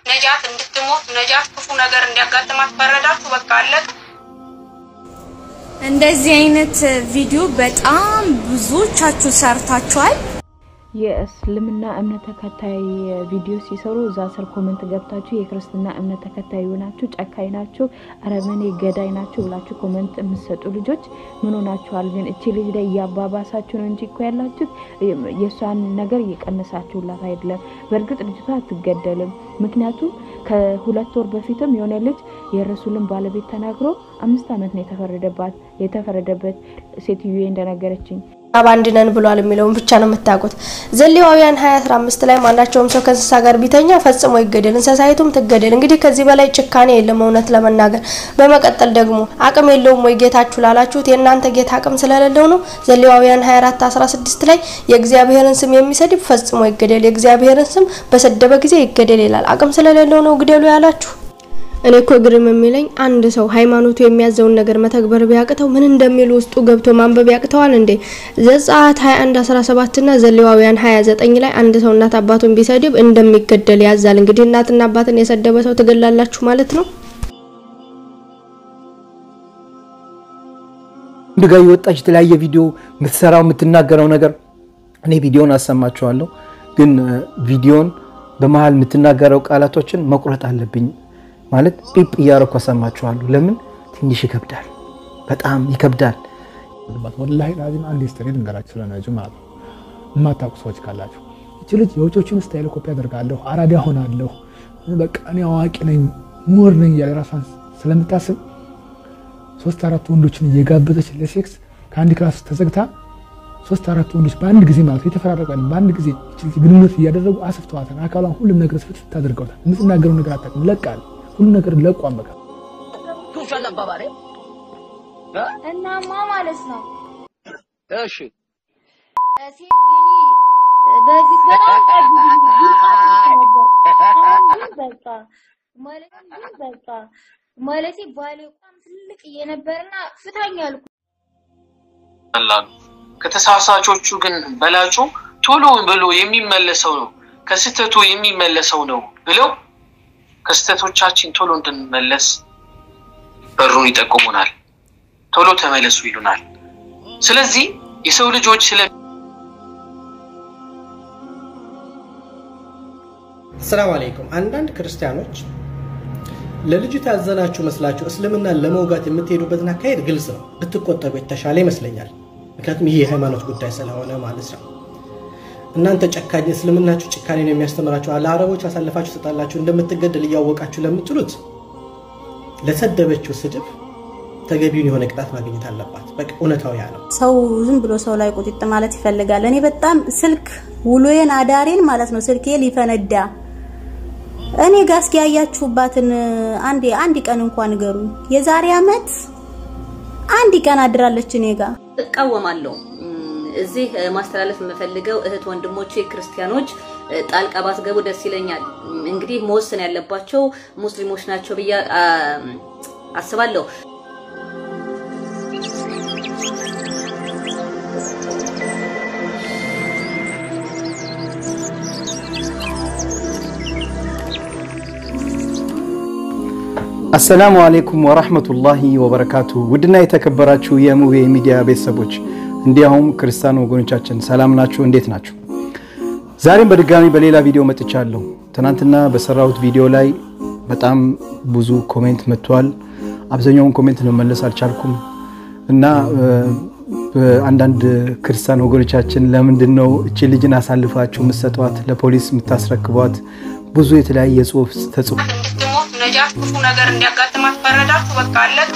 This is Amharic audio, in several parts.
ነጃት እንድትሞት ነጃት ክፉ ነገር እንዲያጋጥማት ፈረዳችሁ። በቃ አለቅ እንደዚህ አይነት ቪዲዮ በጣም ብዙዎቻችሁ ሰርታችኋል። የእስልምና እምነት ተከታይ ቪዲዮ ሲሰሩ እዛ ስር ኮመንት ገብታችሁ የክርስትና እምነት ተከታይ ናችሁ፣ ጨካኝ ናችሁ፣ አረመኔ ገዳይ ናችሁ ብላችሁ ኮመንት የምትሰጡ ልጆች ምን ሆናችኋል? ግን እቺ ልጅ ላይ እያባባሳችሁ ነው እንጂ እኮ ያላችሁት የእሷን ነገር እየቀነሳችሁላት አይደለም። በእርግጥ ልጅቷ አትገደልም። ምክንያቱም ከሁለት ወር በፊትም የሆነ ልጅ የረሱልን ባለቤት ተናግሮ አምስት ዓመት ነው የተፈረደባት የተፈረደበት ሴትዮ እንደነገረችኝ አንድ ነን ብሏል የሚለውን ብቻ ነው የምታውቁት። ዘሌዋውያን 2015 ላይ ማናቸውም ሰው ከእንስሳ ጋር ቢተኛ ፈጽሞ ይገደል፣ እንስሳይቱም ትገደል። እንግዲህ ከዚህ በላይ ጭካኔ የለም እውነት ለመናገር። በመቀጠል ደግሞ አቅም የለውም ወይ ጌታችሁ ላላችሁት የእናንተ ጌታ አቅም ስለሌለው ነው። ዘሌዋውያን 24 16 ላይ የእግዚአብሔርን ስም የሚሰድብ ፈጽሞ ይገደል፣ የእግዚአብሔርን ስም በሰደበ ጊዜ ይገደል ይላል። አቅም ስለሌለው ነው ግደሉ ያላችሁ። እኔ እኮ ግርም የሚለኝ አንድ ሰው ሃይማኖቱ የሚያዘውን ነገር መተግበር ቢያቅተው ምን እንደሚሉ ውስጡ ገብቶ ማንበብ ያቅተዋል እንዴ? ዘጸአት 21 17 እና ዘሌዋውያን 29 ላይ አንድ ሰው እናት አባቱን ቢሰድብ እንደሚገደል ያዛል። እንግዲህ እናትና አባትን የሰደበ ሰው ትገላላችሁ ማለት ነው። ወንድ ጋር የወጣች የተለያየ ቪዲዮ የምትሰራው የምትናገረው ነገር እኔ ቪዲዮን አሰማችኋለሁ፣ ግን ቪዲዮን በመሀል የምትናገረው ቃላቶችን መቁረጥ አለብኝ ማለት ጲፕ እያረኩ አሰማችኋለሁ። ለምን ትንሽ ይከብዳል፣ በጣም ይከብዳል። ወላሂ ላዚም አንድ ስተሪ ልንገራችሁ ስለነጁ ማለት ነው። የማታውቁ ሰዎች ካላችሁ እቺ ልጅ የውጮችን ስታይል ኮፒ አደርጋለሁ፣ አራዳ ሆናለሁ፣ በቃ እኔ አዋቂ ነኝ ምሁር ነኝ እያለ ራሷን ስለምታስብ ሶስት አራት ወንዶችን እየጋበዘች ለሴክስ ከአንድ ክላስ ተዘግታ ሶስት አራት ወንዶች በአንድ ጊዜ ማለት የተፈራረቀን በአንድ ጊዜ ግንኙነት እያደረጉ አስፍተዋታል። አካሏን ሁሉም ነገር ስፍት አድርገውታል። የምትናገረው ነገር አታውቅም፣ ለቃል ሁሉም ነገር ለቋን በቃ እናማ ማለት ነው። እሺ ሴት የኔ በፊት በጣም አሁን ግን በቃ ማለት ግን በቃ ማለቴ ባሌ በጣም ትልቅ እየነበርና ፍታኝ አልኩ። ቀላሉ ከተሳሳቾቹ ግን በላጩ ቶሎ ብሎ የሚመለሰው ነው ከስህተቱ የሚመለሰው ነው ብለው ከስህተቶቻችን ቶሎ እንድንመለስ በሩን ይጠቁሙናል። ቶሎ ተመለሱ ይሉናል። ስለዚህ የሰው ልጆች ስለ ሰላም አለይኩም። አንዳንድ ክርስቲያኖች ለልጅቱ ያዘናችሁ መስላችሁ እስልምናን ለመውጋት የምትሄዱበትን አካሄድ ግልጽ ነው። ብትቆጠቡ የተሻለ ይመስለኛል። ምክንያቱም ይህ የሃይማኖት ጉዳይ ስለሆነ ማለት ነው። እናንተ ጨካኝ እስልምናችሁ ጭካኔ ነው የሚያስተምራችሁ ለአረቦች አሳልፋችሁ ትሰጣላችሁ እንደምትገደል እያወቃችሁ ለምትሉት ለሰደበችው ስድብ ተገቢውን የሆነ ቅጣት ማግኘት አለባት። በቃ እውነታው ያ ነው። ሰው ዝም ብሎ ሰው ላይ ቁጢጥ ማለት ይፈልጋል። እኔ በጣም ስልክ ውሎዬን አዳሬን ማለት ነው ስልኬ ሊፈነዳ እኔ ጋር እስኪ ያያችሁባትን አንድ አንድ ቀን እንኳን ንገሩኝ። የዛሬ አመት አንድ ቀን አድራለች እኔ ጋር እቃወማለሁ። እዚህ ማስተላለፍ የምፈልገው እህት ወንድሞቼ ክርስቲያኖች ጣልቃ ባትገቡ ደስ ይለኛል። እንግዲህ መወሰን ያለባቸው ሙስሊሞች ናቸው ብዬ አስባለሁ። አሰላሙ አሌይኩም ወራህመቱላሂ ወበረካቱ። ውድና የተከበራችሁ የሙቤ ሚዲያ ቤተሰቦች እንዲያውም ክርስቲያን ወገኖቻችን ሰላም ናችሁ? እንዴት ናችሁ? ዛሬም በድጋሚ በሌላ ቪዲዮ መጥቻለሁ። ትናንትና በሰራሁት ቪዲዮ ላይ በጣም ብዙ ኮሜንት መጥቷል። አብዛኛውን ኮሜንት መመለስ አልቻልኩም እና አንዳንድ ክርስቲያን ወገኖቻችን ለምንድን ነው እቺ ልጅን አሳልፋችሁ የምትሰጧት ለፖሊስ የምታስረክቧት? ብዙ የተለያየ ጽሁፍ ተጽፎ እንድትሞት ነጃት ክፉ ነገር እንዲያጋጥማት ፈረዳችሁ። በቃ አለቅ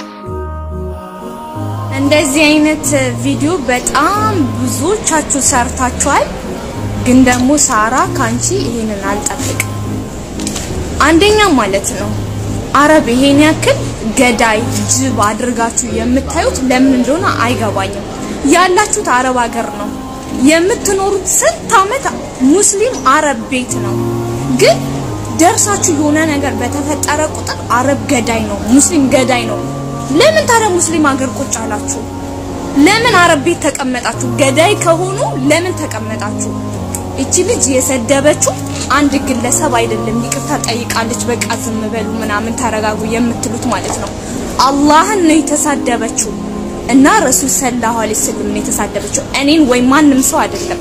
እንደዚህ አይነት ቪዲዮ በጣም ብዙዎቻችሁ ሰርታችኋል። ግን ደግሞ ሳራ ካንቺ ይሄንን አልጠብቅም። አንደኛ ማለት ነው አረብ ይሄን ያክል ገዳይ ጅብ አድርጋችሁ የምታዩት ለምን እንደሆነ አይገባኝም። ያላችሁት አረብ ሀገር ነው የምትኖሩት። ስንት ዓመት ሙስሊም አረብ ቤት ነው። ግን ደርሳችሁ የሆነ ነገር በተፈጠረ ቁጥር አረብ ገዳይ ነው፣ ሙስሊም ገዳይ ነው። ለምን ታዲያ ሙስሊም ሀገር ቁጭ አላችሁ? ለምን አረብ ቤት ተቀመጣችሁ? ገዳይ ከሆኑ ለምን ተቀመጣችሁ? እቺ ልጅ የሰደበችው አንድ ግለሰብ አይደለም። ይቅርታ ጠይቃለች። በቃ ዝም በሉ ምናምን ተረጋጉ የምትሉት ማለት ነው። አላህን ነው የተሳደበችው እና ረሱል ሰለላሁ ዐለይሂ ወሰለም ነው የተሳደበችው። እኔን ወይ ማንም ሰው አይደለም።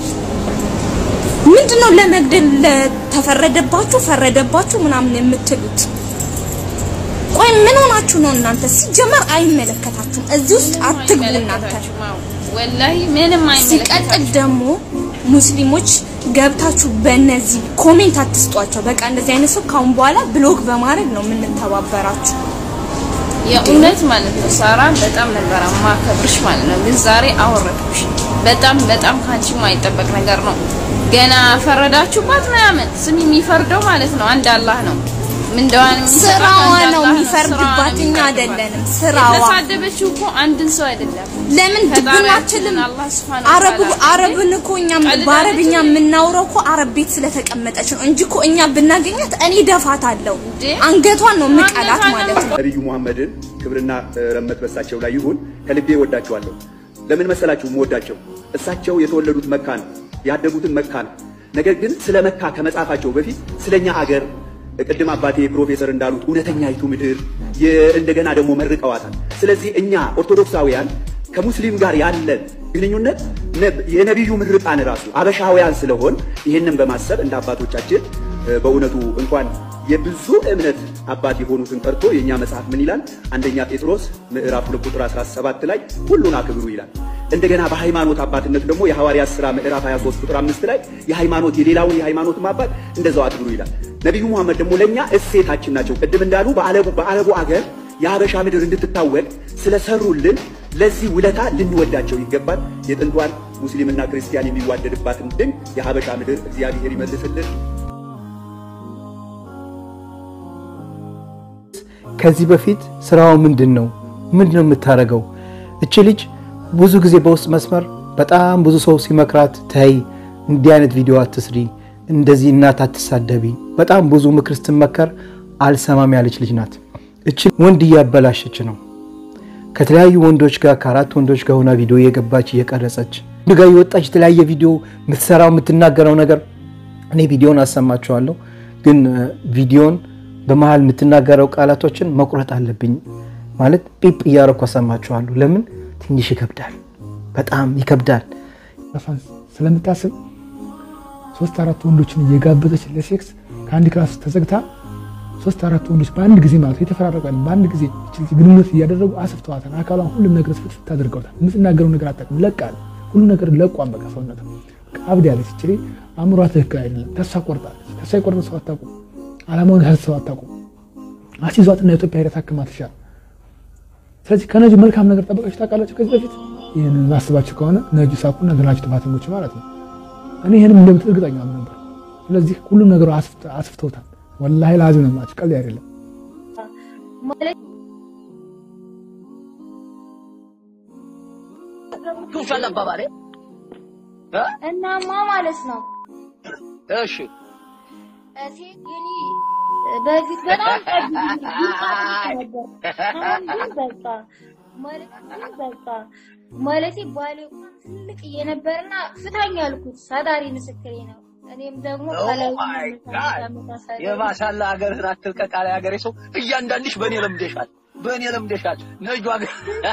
ምንድነው ለመግደል ለተፈረደባችሁ ፈረደባችሁ ምናምን የምትሉት? ቆይ ምን ሆናችሁ ነው እናንተ? ሲጀመር አይመለከታችሁም። እዚህ ውስጥ አትግቡ እናንተ። ወላሂ ምንም ሲቀጥል ደግሞ ሙስሊሞች ገብታችሁ በእነዚህ ኮሜንት አትስጧቸው። በቃ እንደዚህ አይነት ሰው ካሁን በኋላ ብሎክ በማድረግ ነው የምንተባበራችሁ። የእውነት ማለት ነው ሳራ በጣም ነበር ማከብርሽ ማለት ነው። ግን ዛሬ አወረድኩሽ። በጣም በጣም ካንቺ የማይጠበቅ ነገር ነው። ገና ፈረዳችሁባት ምናምን። ስም የሚፈርደው ማለት ነው አንድ አላህ ነው። ምንደዋን ስራዋ ነው የሚፈርድባት፣ እኛ አይደለንም። ስራዋ የተሳደበችው እኮ አንድን ሰው አይደለም። ለምን ድብናችንም አላህ ሱብሃነሁ አረብ አረብን እኮ እኛ በአረብኛ የምናውረው እኮ አረብ ቤት ስለተቀመጠች ነው እንጂ እኮ እኛ ብናገኛት እኔ ደፋታለሁ፣ አንገቷን ነው ምቀላት ማለት ነው። ነቢዩ ሙሐመድን ክብርና ረመት በሳቸው ላይ ይሁን ከልቤ ወዳቸዋለሁ። ለምን መሰላችሁ የምወዳቸው? እሳቸው የተወለዱት መካ ነው፣ ያደጉትን መካ ነው። ነገር ግን ስለ መካ ከመጻፋቸው በፊት ስለኛ አገር ቅድም አባቴ ፕሮፌሰር እንዳሉት እውነተኛይቱ ምድር እንደገና ደግሞ መርቀዋታል። ስለዚህ እኛ ኦርቶዶክሳውያን ከሙስሊም ጋር ያለን ግንኙነት የነቢዩ ምርቃን ራሱ አበሻውያን ስለሆን ይህንን በማሰብ እንደ አባቶቻችን በእውነቱ እንኳን የብዙ እምነት አባት የሆኑትን ጠርቶ የእኛ መጽሐፍ ምን ይላል? አንደኛ ጴጥሮስ ምዕራፍ 2 ቁጥር 17 ላይ ሁሉን አክብሩ ይላል። እንደገና በሃይማኖት አባትነት ደግሞ የሐዋርያት ሥራ ምዕራፍ 23 ቁጥር 5 ላይ የሃይማኖት የሌላውን የሃይማኖትም አባት እንደዛው አክብሩ ይላል። ነቢዩ መሐመድ ደግሞ ለእኛ እሴታችን ናቸው። ቅድም እንዳሉ በአረቡ በአረቡ አገር የሀበሻ ምድር እንድትታወቅ ስለሰሩልን ለዚህ ውለታ ልንወዳቸው ይገባል። የጥንቷን ሙስሊምና ክርስቲያን የሚዋደድባትን ድንቅ የሀበሻ ምድር እግዚአብሔር ይመልስልን። ከዚህ በፊት ስራዋ ምንድን ነው? ምንድን ነው የምታደርገው? እቺ ልጅ ብዙ ጊዜ በውስጥ መስመር በጣም ብዙ ሰው ሲመክራት ተይ፣ እንዲህ አይነት ቪዲዮ አትስሪ፣ እንደዚህ እናት አትሳደቢ፣ በጣም ብዙ ምክር ስትመከር አልሰማም ያለች ልጅ ናት። እቺ ወንድ እያበላሸች ነው። ከተለያዩ ወንዶች ጋር ከአራት ወንዶች ጋር ሆና ቪዲዮ እየገባች እየቀረጸች ወንድ ጋር የወጣች የተለያየ ቪዲዮ የምትሰራው የምትናገረው ነገር እኔ ቪዲዮን አሰማችኋለሁ፣ ግን ቪዲዮን በመሀል የምትናገረው ቃላቶችን መቁረጥ አለብኝ ማለት ጲፕ እያረኩ አሰማችኋለሁ። ለምን ትንሽ ይከብዳል፣ በጣም ይከብዳል። ራሷን ስለምታስብ ሶስት አራት ወንዶችን እየጋበዘች ለሴክስ ከአንድ ክላስ ተዘግታ ሶስት አራት ወንዶች በአንድ ጊዜ ማለት የተፈራረቀን በአንድ ጊዜ ግንኙነት እያደረጉ አስፍተዋታል። አካሏን ሁሉም ነገር ስፍት አድርገውታል። የምትናገረው ነገር አታውቅም፣ ለቃል ሁሉ ነገር ለቋን በቃ ሰውነት አብድ ያለች ችሌ አእምሯ ትክክል አይደለም። ተስፋ ቆርጣለች። ተስፋ የቆረጠ ሰው አታውቁም። አላማውን ያህል ሰው አታውቁም። አስይዟትና ኢትዮጵያ ሄዳ ታክማ ትሻል። ስለዚህ ከነጁ መልካም ነገር ጠበቃችሁ ታውቃላችሁ። ከዚህ በፊት ይህን ማስባችሁ ከሆነ ነጁ ሳቁና ገናችሁ ጥፋተኞች ማለት ነው። እኔ ይህንም እንደምትል እርግጠኛ ነበር። ስለዚህ ሁሉም ነገሩ አስፍተውታል። ወላሂ ላዚም ነው የምላችሁ፣ ቀልድ አይደለም። እናማ ማለት ነው እሺ ሴት የኔ በፊት በጣም ቀድ ነበር። አሁን ግን በቃ ማለት ግን በቃ ማለቴ ባሌ እንኳን ትልቅ እየነበርና ፍታኝ ያልኩት ሳዳሪ ምስክሬ ነው። እኔም ደግሞ የማሻላ ሀገርህን አትልቀቅ አለ ሀገሬ ሰው። እያንዳንድሽ በእኔ ለምደሻል፣ በእኔ ለምደሻል። ነጇ ግን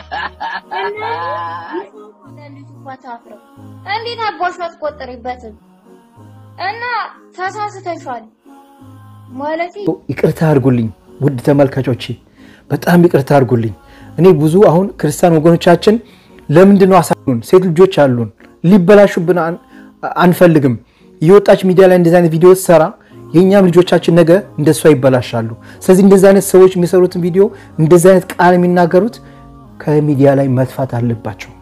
ታፍረው እንዴት አባሽ አትቆጥሪበትም? እና ተሳስተሻል ማለቴ ይቅርታ አድርጉልኝ ውድ ተመልካቾቼ፣ በጣም ይቅርታ አድርጉልኝ። እኔ ብዙ አሁን ክርስቲያን ወገኖቻችን ለምንድን ነው አሳሉን? ሴት ልጆች አሉን፣ ሊበላሹብን አንፈልግም። የወጣች ሚዲያ ላይ እንደዚህ አይነት ቪዲዮ ሰራ የእኛም ልጆቻችን ነገ እንደሷ ይበላሻሉ። ስለዚህ እንደዚህ አይነት ሰዎች የሚሰሩትን ቪዲዮ እንደዚህ አይነት ቃል የሚናገሩት ከሚዲያ ላይ መጥፋት አለባቸው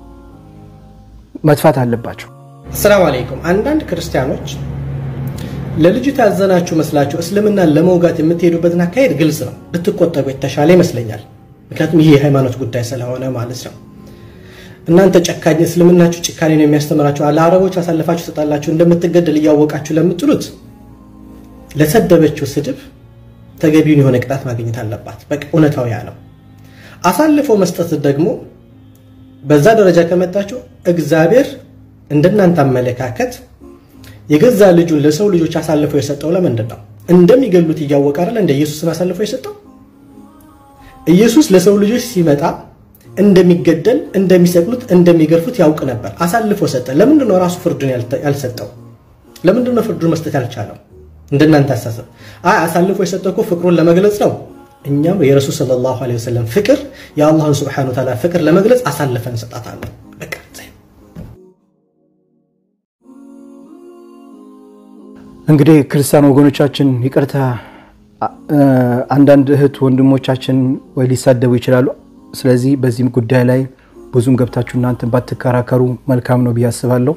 መጥፋት አለባቸው። አሰላሙ አለይኩም። አንዳንድ ክርስቲያኖች ለልጅቱ ያዘናችሁ መስላችሁ እስልምናን ለመውጋት የምትሄዱበትን አካሄድ ግልጽ ነው። ብትቆጠቡ የተሻለ ይመስለኛል። ምክንያቱም ይህ የሃይማኖት ጉዳይ ስለሆነ ማለት ነው። እናንተ ጨካኝ እስልምናችሁ ጭካኔ ነው የሚያስተምራችሁ፣ ለአረቦች አሳልፋችሁ ትሰጣላችሁ እንደምትገደል እያወቃችሁ ለምትሉት ለሰደበችው ስድብ ተገቢውን የሆነ ቅጣት ማግኘት አለባት። በቃ እውነታው ያ ነው። አሳልፎ መስጠት ደግሞ በዛ ደረጃ ከመጣችሁ እግዚአብሔር እንደናንተ አመለካከት የገዛ ልጁን ለሰው ልጆች አሳልፎ የሰጠው ለምንድን ነው? እንደሚገሉት እያወቀ አይደል እንደ ኢየሱስን አሳልፎ የሰጠው? ኢየሱስ ለሰው ልጆች ሲመጣ እንደሚገደል፣ እንደሚሰቅሉት፣ እንደሚገርፉት ያውቅ ነበር። አሳልፎ ሰጠ። ለምንድን ነው ራሱ ፍርዱን ያልሰጠው? ለምንድን ነው ፍርዱን መስጠት ያልቻለው? እንደናንተ አሳሰብ አይ አሳልፎ የሰጠው እኮ ፍቅሩን ለመግለጽ ነው። እኛም የረሱል ሰለላሁ ዐለይሂ ወሰለም ፍቅር የአላህን ሱብሓነሁ ወተዓላ ፍቅር ለመግለጽ አሳልፈን እንሰጣታለን። በቃ እንግዲህ ክርስቲያን ወገኖቻችን ይቅርታ፣ አንዳንድ እህት ወንድሞቻችን ወይ ሊሳደቡ ይችላሉ። ስለዚህ በዚህም ጉዳይ ላይ ብዙም ገብታችሁ እናንተን ባትከራከሩ መልካም ነው ብዬ አስባለሁ።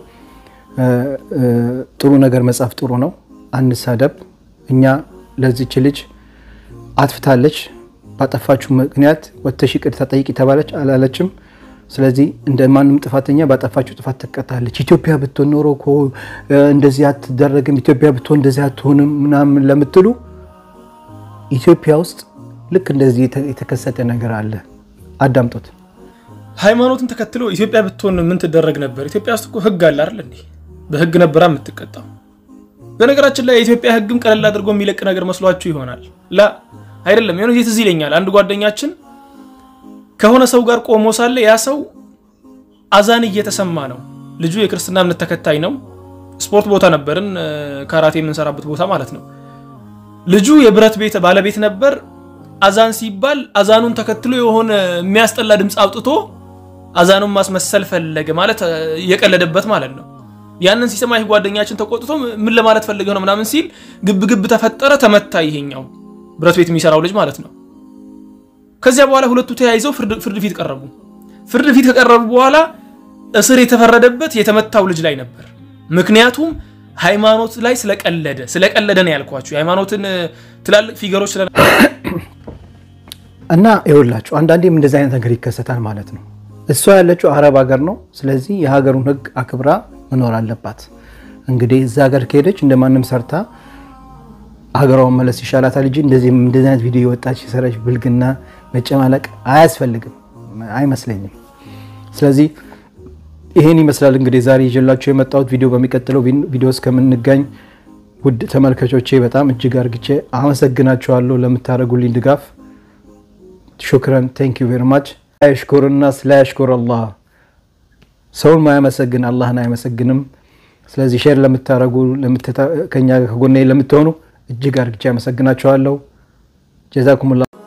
ጥሩ ነገር መጻፍ ጥሩ ነው። አንሳደብ። እኛ ለዚች ልጅ አጥፍታለች፣ ባጠፋችሁ ምክንያት ወጥተሽ ይቅርታ ጠይቂ ተባለች፣ አላለችም። ስለዚህ እንደ ማንም ጥፋተኛ ባጠፋችሁ ጥፋት ትቀጣለች። ኢትዮጵያ ብትሆን ኖሮ እኮ እንደዚህ አትደረግም፣ ኢትዮጵያ ብትሆን እንደዚህ አትሆንም ምናምን ለምትሉ ኢትዮጵያ ውስጥ ልክ እንደዚህ የተከሰተ ነገር አለ። አዳምጦት ሃይማኖትን ተከትሎ ኢትዮጵያ ብትሆን ምን ትደረግ ነበር? ኢትዮጵያ ውስጥ እኮ ህግ አለ አይደል እንዴ? በህግ ነበራ የምትቀጣው። በነገራችን ላይ የኢትዮጵያ ህግም ቀለል አድርጎ የሚለቅ ነገር መስሏችሁ ይሆናል። ላ አይደለም። የሆነ ጊዜ ትዝ ይለኛል አንድ ጓደኛችን ከሆነ ሰው ጋር ቆሞ ሳለ ያ ሰው አዛን እየተሰማ ነው። ልጁ የክርስትና እምነት ተከታይ ነው። ስፖርት ቦታ ነበርን፣ ካራቴ የምንሰራበት ቦታ ማለት ነው። ልጁ የብረት ቤት ባለቤት ነበር። አዛን ሲባል አዛኑን ተከትሎ የሆነ የሚያስጠላ ድምፅ አውጥቶ አዛኑን ማስመሰል ፈለገ ማለት እየቀለደበት ማለት ነው። ያንን ሲሰማ ይህ ጓደኛችን ተቆጥቶ ምን ለማለት ፈልገህ ነው ምናምን ሲል ግብ ግብ ተፈጠረ፣ ተመታ። ይሄኛው ብረት ቤት የሚሰራው ልጅ ማለት ነው። ከዚያ በኋላ ሁለቱ ተያይዘው ፍርድ ፊት ቀረቡ። ፍርድ ፊት ከቀረቡ በኋላ እስር የተፈረደበት የተመታው ልጅ ላይ ነበር። ምክንያቱም ሃይማኖት ላይ ስለቀለደ ስለቀለደ ነው ያልኳችሁ። የሃይማኖትን ትላልቅ ፊገሮች ስለ እና ይኸውላችሁ አንዳንዴም እንደዚህ አይነት ነገር ይከሰታል ማለት ነው። እሷ ያለችው አረብ ሀገር ነው። ስለዚህ የሀገሩን ሕግ አክብራ መኖር አለባት። እንግዲህ እዛ ሀገር ከሄደች እንደማንም ሰርታ ሀገሯን መለስ ይሻላታል እንጂ እንደዚህ እንደዚህ አይነት ቪዲዮ የወጣች የሰራች ብልግና መጨማለቅ አያስፈልግም አይመስለኝም። ስለዚህ ይሄን ይመስላል እንግዲህ ዛሬ ይዤላችሁ የመጣሁት ቪዲዮ። በሚቀጥለው ቪዲዮ እስከምንገኝ ውድ ተመልካቾቼ በጣም እጅግ አርግቼ አመሰግናችኋለሁ ለምታደርጉልኝ ድጋፍ። ሹክረን ቴንክ ዩ ቬሪ ማች። ላያሽኩር ናስ ላያሽኩር አላህ። ሰውን ማያመሰግን አላህን አያመሰግንም። ስለዚህ ሼር ለምታደርጉ ከኛ ከጎኔ ለምትሆኑ እጅግ አርግቼ አመሰግናችኋለሁ። ጀዛኩሙላ